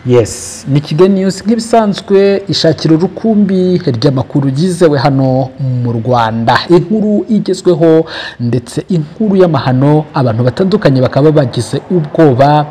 yes ni kigali news nk'ibisanzwe ishakira urukumbi ry'amakuru yizewe hano mu rwanda inkuru igezweho ndetse inkuru y'amahano abantu batandukanye bakaba bagize ubwoba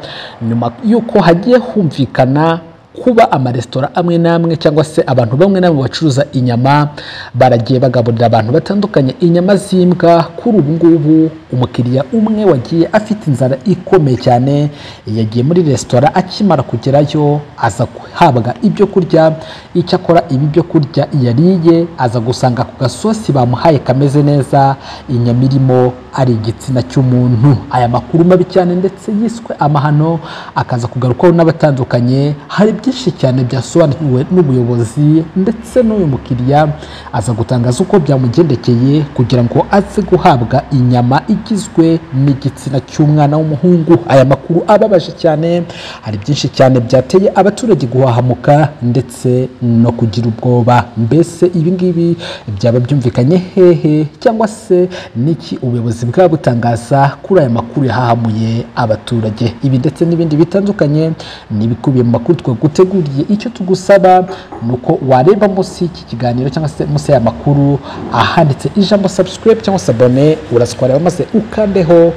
nyuma y'uko hagiye humvikana kuba amaresitora amwe n'amwe cyangwa se abantu bamwe n'amwe bacuruza inyama baragiye bagaburira abantu batandukanye inyama z'imbwa kuri ubu ngubu umukiriya umwe wagiye afite inzara ikomeye cyane yagiye muri resitora akimara kugerayo aza guhabwa ibyo kurya icyo akora ibi byo kurya yariye aza gusanga ku gasosi bamuhaye kameze neza inyama irimo ari igitsina cy'umuntu aya makuru mabi cyane ndetse yiswe amahano akaza kugarukwaho n'abatandukanye hari byinshi cyane byasobanuriwe n'ubuyobozi ndetse n'uyu mukiriya aza gutangaza uko byamugendekeye kugira ngo aze guhabwa inyama igizwe n'igitsina cy'umwana w'umuhungu aya makuru ababaje cyane hari byinshi cyane byateye abaturage guhahamuka ndetse no kugira ubwoba mbese ibi ngibi byaba byumvikanye hehe cyangwa se n'iki ubuyobozi bwaba butangaza kuri aya makuru yahahamuye abaturage ibi ndetse n'ibindi bitandukanye ni ibikubiye mu makuru twaguha uteguriye icyo tugusaba ni uko wareba munsi y'iki kiganiro cyangwa se munsi y'aya makuru ahanditse ijambo subscribe cyangwa se abone urazikora maze ukandeho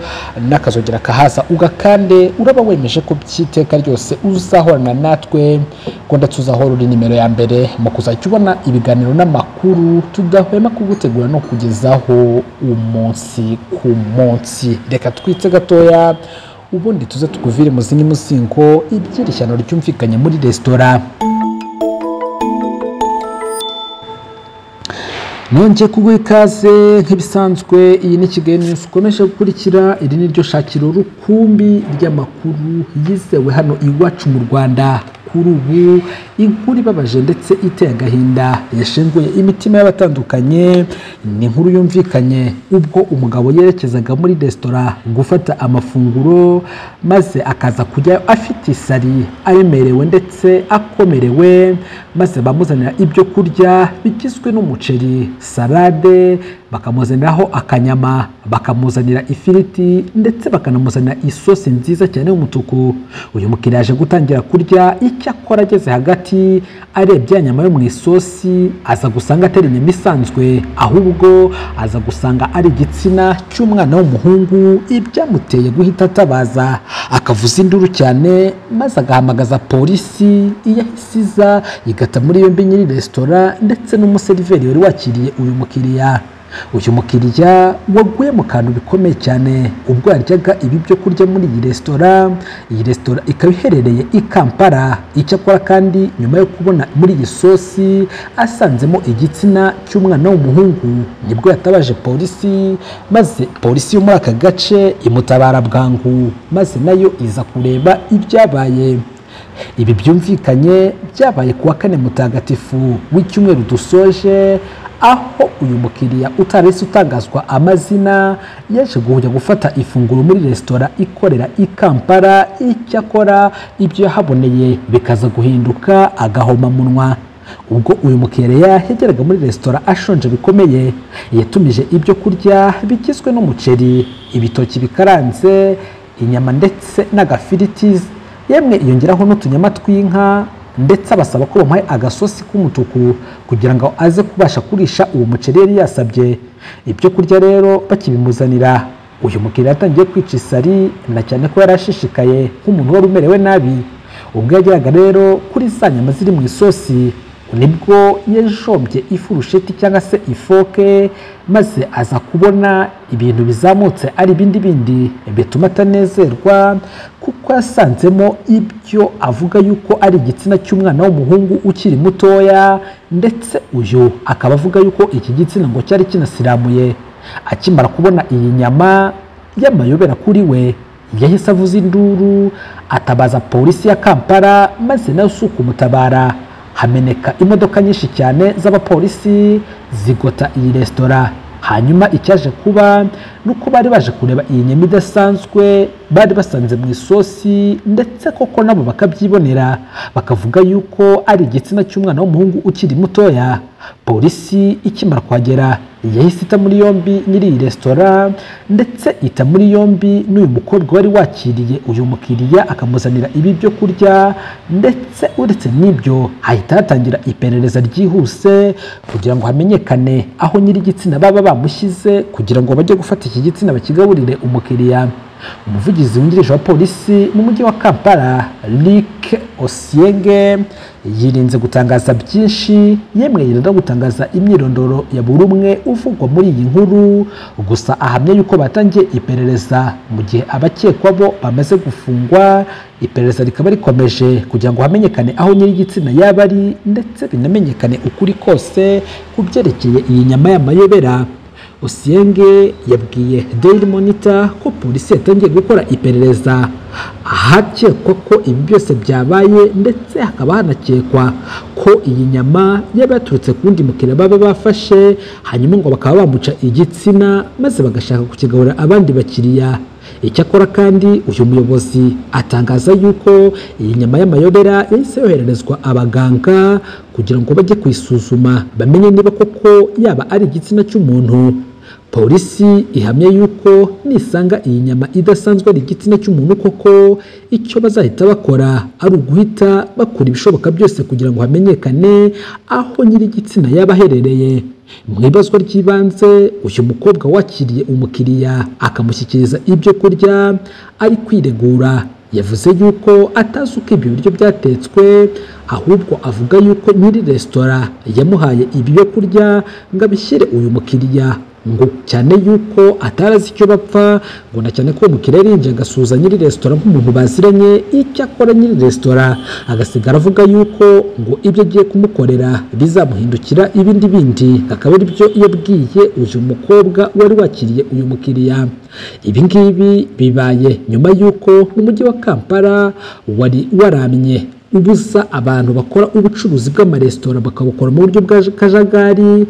n'akazogera kahaza ugakande uraba wemeje ko by'iteka ryose uzahorana natwe ko ndatuzahora uri nimero ya mbere mu kuzajya ubona ibiganiro n'amakuru tudahwema kugutegura no kugezaho umunsi ku munsi reka twitse gatoya ubundi tuze tukuvire mu zindi muzingo ibyerekano ryumvikanye muri resitora nongeye kuguha ikaze nk'ibisanzwe iyi ni kigali news ukomeje gukurikira iri ni ryo shakiro rukumbi ry'amakuru yizewe hano iwacu mu rwanda kuri ubu inkuru ibabaje ndetse iteye agahinda yashenguye imitima y'abatandukanye ni inkuru yumvikanye ubwo umugabo yerekezaga muri resitora gufata amafunguro maze akaza kujya afite isari aremerewe ndetse akomerewe maze bamuzanira ibyo kurya bigizwe n'umuceri salade bakamuzaniraho akanyama bakamuzanira ifiriti ndetse bakanamuzanira isosi nziza cyane y'umutuku uyu mukiriya aje gutangira kurya icyakora ageze hagati arebye ya nyama yo mu isosi aza gusanga atari inyama isanzwe ahubwo aza gusanga ari igitsina cy'umwana w'umuhungu ibyamuteye guhita atabaza akavuza induru cyane maze agahamagaza polisi iyahise iza igata muri yombi nyiri resitora ndetse n'umuseriveri wari wakiriye uyu mukiriya uyu mukiriya waguye mu kantu bikomeye cyane ubwo yaryaga ibi byo kurya muri iyi resitora iyi resitora ikaba iherereye i kampala icyakora kandi nyuma yo kubona muri iyi sosi asanzemo igitsina cy'umwana w'umuhungu nibwo yatabaje polisi maze polisi yo muri aka gace imutabara bwangu maze nayo iza kureba ibyabaye ibi byumvikanye byabaye ku wa kane mutagatifu w'icyumweru dusoje aho uyu mukiriya utarese utangazwa amazina yaje kujya gufata ifunguro muri resitora ikorera i kampala icyakora ibyo yahaboneye bikaza guhinduka agahoma munwa ubwo uyu mukiriya yageraga muri resitora ashonje bikomeye yatumije ibyo kurya bigizwe n'umuceri ibitoki bikaranze inyama ndetse n'agafiriti yemwe yongeraho n'utunyama tw'inka ndetse abasaba ko bamuhaye agasosi k'umutuku kugira ngo aze kubasha kurisha uwo muceri yari yasabye ibyo kurya rero bakibimuzanira uyu mukiriya yatangiye kwica isari na cyane ko yari ashishikaye nk'umuntu wari umerewe nabi ubwo yageraga rero kuri za nyama ziri mu isosi nibwo yajombye ifurusheti cyangwa se ifoke maze aza kubona ibintu bizamutse ari ibindi bindi bituma atanezerwa kuko yasanzemo ibyo avuga yuko ari igitsina cy'umwana w'umuhungu ukiri mutoya ndetse uyu akaba avuga yuko iki gitsina ngo cyari kinasiramuye akimara kubona iyi nyama y'amayobera kuri we yahise avuza induru atabaza polisi ya kampala maze nawe si ukumutabara hameneka imodoka nyinshi cyane z'abapolisi zigota iyi resitora hanyuma icyaje kuba ni uko bari baje kureba iyi nyama idasanzwe bari basanze mu isosi ndetse koko nabo bakabyibonera bakavuga yuko ari igitsina cy'umwana w'umuhungu ukiri mutoya polisi ikimara kuhagera yahise ita muri yombi nyiri iyi resitora ndetse ita muri yombi n'uyu mukobwa wari wakiriye uyu mukiriya akamuzanira ibi byo kurya ndetse uretse n'ibyo hahita hatangira iperereza ryihuse kugira ngo hamenyekane aho nyiri igitsina baba bamushyize kugira ngo bajye gufata iki gitsina bakigaburire umukiriya umuvugizi wungirije wa polisi mu mujyi wa kampala Luc osienge yirinze gutangaza byinshi yemwe yirinda no gutangaza imyirondoro ya buri umwe uvugwa muri iyi nkuru gusa ahamya yuko batangiye iperereza mu gihe abakekwa bo bamaze gufungwa iperereza rikaba rikomeje kugira ngo hamenyekane aho nyir'igitsina yaba ari ndetse binamenyekane ukuri kose ku byerekeye iyi nyama y'amayobera Osienge yabwiye Daily Monitor ko polisi yatangiye gukora iperereza ahakekwa ko ibi byose byabaye ndetse hakaba hanakekwa ko iyi nyama yaba yaturutse ku wundi mukiriya baba bafashe hanyuma ngo bakaba bamuca igitsina maze bagashaka kukigaburira abandi bakiriya icyakora kandi uyu muyobozi atangaza yuko iyi nyama y'amayobera yahise yohererezwa abaganga kugira ngo bajye kuyisuzuma bamenye niba koko yaba ari igitsina cy'umuntu polisi ihamya yuko nisanga iyi nyama idasanzwe ari igitsina cy'umuntu koko icyo bazahita bakora ari uguhita bakora ibishoboka byose kugira ngo hamenyekane aho nyir'igitsina yaba aherereye mu ibazwa ry'ibanze uyu mukobwa wakiriye umukiriya akamushyikiriza ibyo kurya ari kwiregura yavuze yuko atazi uko ibyo biryo byatetswe ahubwo avuga yuko nyiri resitora yamuhaye ibyo kurya ngo abishyire uyu mukiriya ngo cyane yuko atarazi icyo bapfa ngo na cyane ko umukiriya arinjye agasuhuza nyiri resitora nk'umuntu baziranye icyo akora nyiri resitora agasigara avuga yuko ngo ibyo agiye kumukorera bizamuhindukira ibindi bindi akaba ari byo yabwiye uyu mukobwa wari wakiriye uyu mukiriya ibi ngibi bibaye nyuma y'uko umujyi wa kampala wari waramye ubuza abantu bakora ubucuruzi bw'amaresitora bakabukora mu buryo bwa kajagari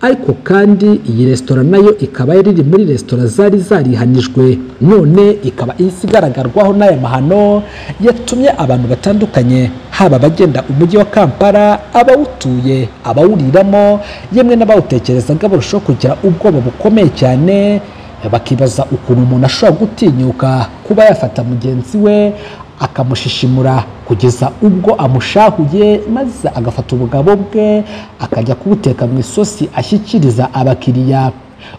ariko kandi iyi resitora nayo ikaba yari iri muri resitora zari zarihanijwe none ikaba ihise igaragarwaho n'aya mahano yatumye abantu batandukanye haba abagenda umujyi wa kampala abawutuye abawuriramo yemwe n'abawutekerezaga barushaho kugira ubwoba bukomeye cyane bakibaza ukuntu umuntu ashobora gutinyuka kuba yafata mugenzi we akamushishimura kugeza ubwo amushahuye maze agafata ubugabo bwe akajya kubuteka mu isosi ashyikiriza abakiriya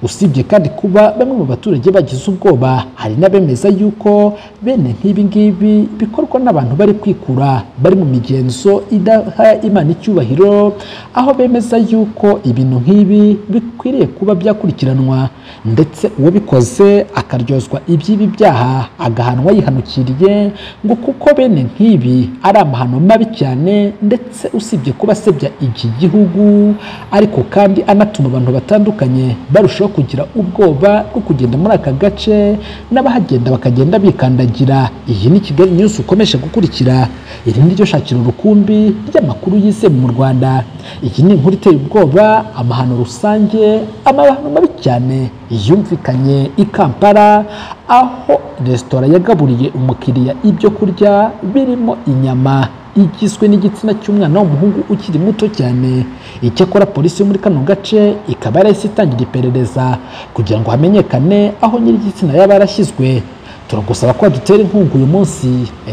usibye kandi kuba bamwe mu baturage bagize ubwoba hari n'abemeza yuko bene nk'ibi ngibi bikorwa n'abantu bari kwikura bari mu migenzo idaha imana icyubahiro aho bemeza yuko ibintu nk'ibi bikwiriye kuba byakurikiranwa ndetse uwabikoze akaryozwa iby'ibi byaha agahanwa yihanukiriye ngo kuko bene nk'ibi ari amahano mabi cyane ndetse usibye kuba asebya iki gihugu ariko kandi anatuma abantu batandukanye barushaho kugira ubwoba bwo kugenda muri aka gace n'abahagenda bakagenda bikandagira iyi ni kigali news ukomeje gukurikira iri ni ryo shakiro rukumbi ry'amakuru yizewe mu rwanda iyi ni inkuru iteye ubwoba amahano rusange amahano mabi cyane yumvikanye i kampala aho resitora yagaburiye umukiriya ibyo kurya birimo inyama igizwe n'igitsina cy'umwana w'umuhungu ukiri muto cyane icyakora polisi yo muri kano gace ikaba yarahise itangira iperereza kugira ngo hamenyekane aho nyir'igitsina yaba yarashyizwe turagusaba ko dutera inkunga uyu munsi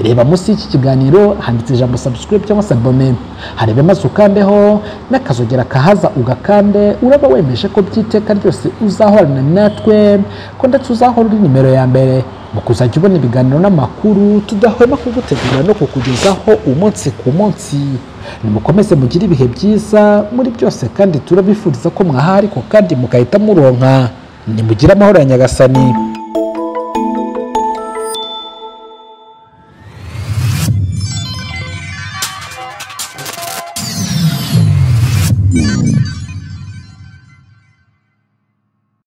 reba munsi y'iki kiganiro handitse ijambo subscribe cyangwa se abone harebe maze ukandeho n'akazogera kahaza ugakande uraba wemeje ko by'iteka ryose uzahorana natwe ko ndetse uzahora uri nimero ya mbere mu kuzajya ubona ibiganiro n'amakuru tudahwema kugutegura no kukugezaho umunsi ku munsi nimukomeze mugire ibihe byiza muri byose kandi turabifuriza ko mwahari ariko kandi mugahita muronka nimugire amahoro ya nyagasani